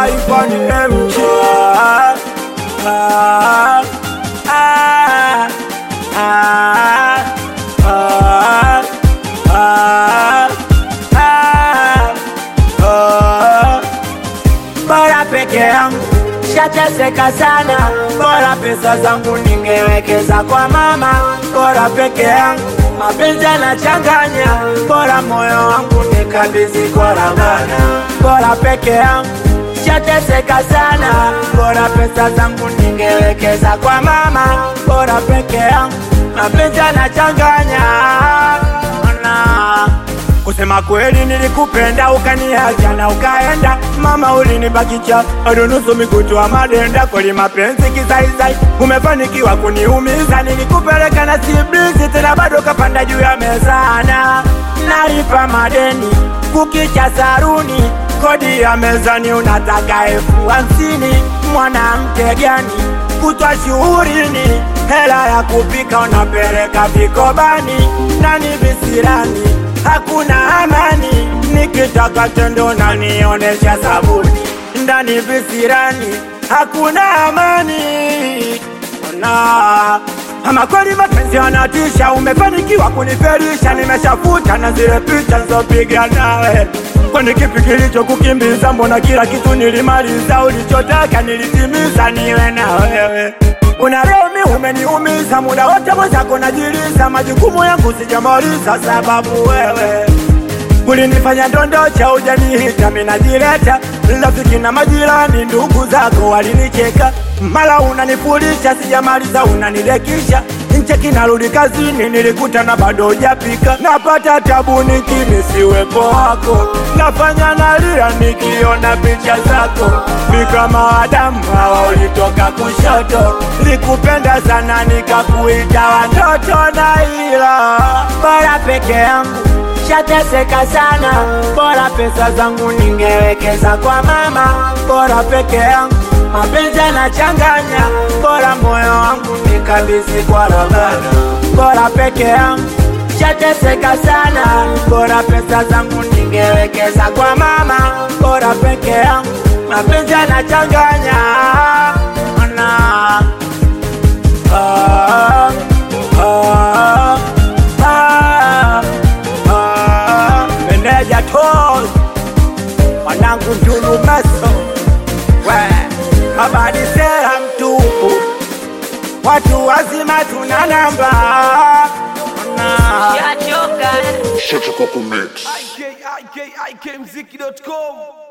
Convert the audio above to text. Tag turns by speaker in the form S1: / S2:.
S1: taifa ni MJ. Ah, ah, ah, ah, ah, ah, ah. Bora peke yangu shateseka sana, bora pesa zangu ningewekeza kwa mama. Bora peke yangu mapenzi yanachanganya, bora moyo wangu nikabidhi kwa Ramadhani. Bora peke yangu shateseka sana, bora pesa zangu ningewekeza kwa mama. Bora peke yangu mapenzi yanachanganya na Kusema kweli nilikupenda ukaniacha na ukaenda, mama ulinibakisha bado nusu mikutwa madenda. Kweli mapenzi kizaizai, umefanikiwa kuniumiza. Nilikupeleka na siblisi tena bado kapanda juu ya mezana, nalipa madeni kukicha saruni, kodi ya mezani unataka elfu hamsini. Mwanamke gani kutwa shuhurini, hela ya kupika unapeleka vikobani, nani visirani hakuna amani, nikitaka tendo na nionesha sabuni ndani visirani, hakuna amani. Ona ama kweli mapenzi yanatisha, umefanikiwa kuniferisha, nimeshafuta na zile picha nzopiga nawe. Kwani kipi kilicho kukimbiza? Mbona kila kitu nilimaliza, ulichotaka nilitimiza, niwe na wewe una roho mi umeniumiza, muda wote mwenzako najiliza, majukumu yangu sijamaliza, sababu wewe ulinifanya ndondocha, ujanihita mi najileta, rafiki na majirani, ndugu zako walinicheka, mara unanifulisha, sijamaliza unanidekisha ncheki narudi kazini, nilikuta na bado hujapika, napata tabu nikimisiwepo wako, nafanya nalia nikiona picha zako, mi kama Adamu hawa ulitoka kushoto, likupenda sana nikakuita watoto na ila bora peke yangu shateseka sana, bora pesa zangu ningewekeza kwa mama, bora peke yangu mapenzi yanachanganya, bora moyo wangu nikabidhi kwa Ramadhani, bora peke yangu shateseka sana, bora pesa zangu ningewekeza kwa mama, bora peke yangu mapenzi yanachanganya na ah, ah, ah, ah, meneja tos mwanangu Ndulu Maso we habari sera mtupu, watu wazima tuna namba na
S2: Shachoka.
S3: Shut up, Mix.
S4: IK, IK, IKMziki.com